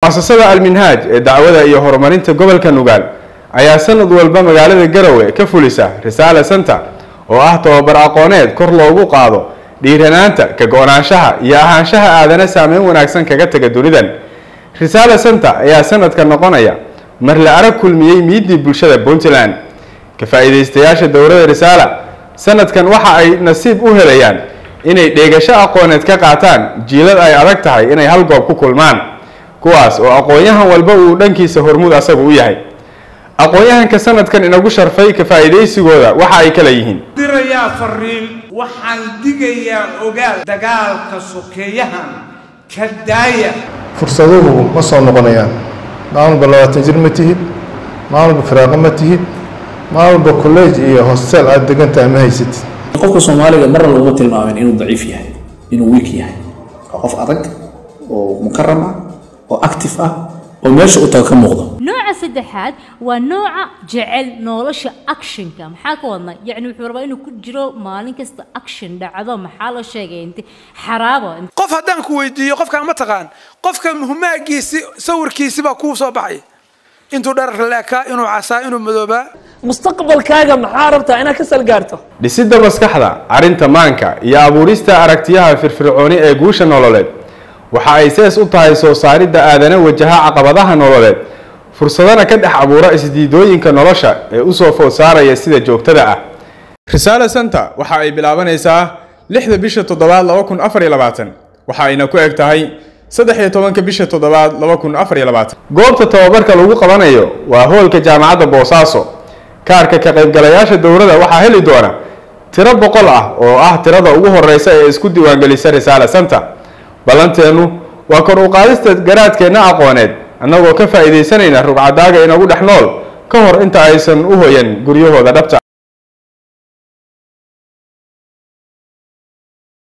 muasasada alminhaaj ee dacwada iyo horumarinta gobolka nugaal ayaa sanad walba magaalada garowe ka fulisa risaale center oo ah tababar aqooneed kor loogu qaado dhiiranaanta ka go-naanshaha iyo ahaanshaha aadana saameyn wanaagsan kaga taga dunidan risaale center ayaa sanadka noqonaya mar la arag kulmiyey miidii bulshada puntland ka faa-iideystayaasha dowlada risaala sanadkan waxa ay nasiib u helayaan inay dheegasho aqooneed ka qaataan jiilad ay adag tahay inay hal goob ku kulmaan kuwaas oo aqoon-yahan walba uu dhankiisa hormuud asagu u yahay aqoon-yahanka sanadkan inagu sharfay ka faa-iideysigooda waxa ay kala yihiin dirayaa fariin waxaan digayaa ogaal dagaalka sokeeyahan ka daaya fursaduhu ma soo noqonayaan maalmalba labaatan jir ma tihid maalmalba firaaqo ma tihid maalmalba college iyo hostel aada degantahay ma haysatid qofka soomaaliga marna laguma tilmaamin inuu daciif yahay inuu wiik yahay waa qof adag oo mukaram ah oo active ah oo meesha u taga ka muuqdo nooca saddexaad waa nooca jecel nolosha actionka maxaa ka wadna yacni wuxuu rabaa inuu ku jiro maalin kasta action dhacdo maxaa la sheegay inti xaraabo qof haddaan ku weydiiyo qofkaan ma taqaan qofka humaagiisi sawirkiisi baa kuu soo baxay intuu dharar leekaa inuu casaa inuu madoobaa mustaqbalkaaga maxaa rabtaa inaad ka salgaarto dhisidda maskaxda arrinta maanka iyo abuurista aragtiyaha firfircooni ee guusha nololeed waxa ay sees u tahay soo saaridda aadana wajaha caqabadaha nololeed fursadana ka dhex abuura isdiidooyinka nolosha ee usoo food saaraya sida joogtada ah risaale center waxa ay bilaabanaysaa lixda bisha toddobaad laba kun afar iyo labaatan waxa ayna ku eg tahay saddex iyo tobanka bisha toddobaad laba kun afar iyo labaatan goobta tababarka lagu qabanayo waa hoolka jaamacadda boosaaso kaarka ka qaybgalayaasha dowladda waxaa heli doona tiro boqol ah oo ah tirada ugu horeysa ee isku diiwaangelisa risaale center ballanteennu waa kor u qaadista garaadkeenna aqooneed annagoo ka faa'iidaysanayna rugcadaaga inagu dhex nool ka hor inta aysan u hoyan guryahooda dhabta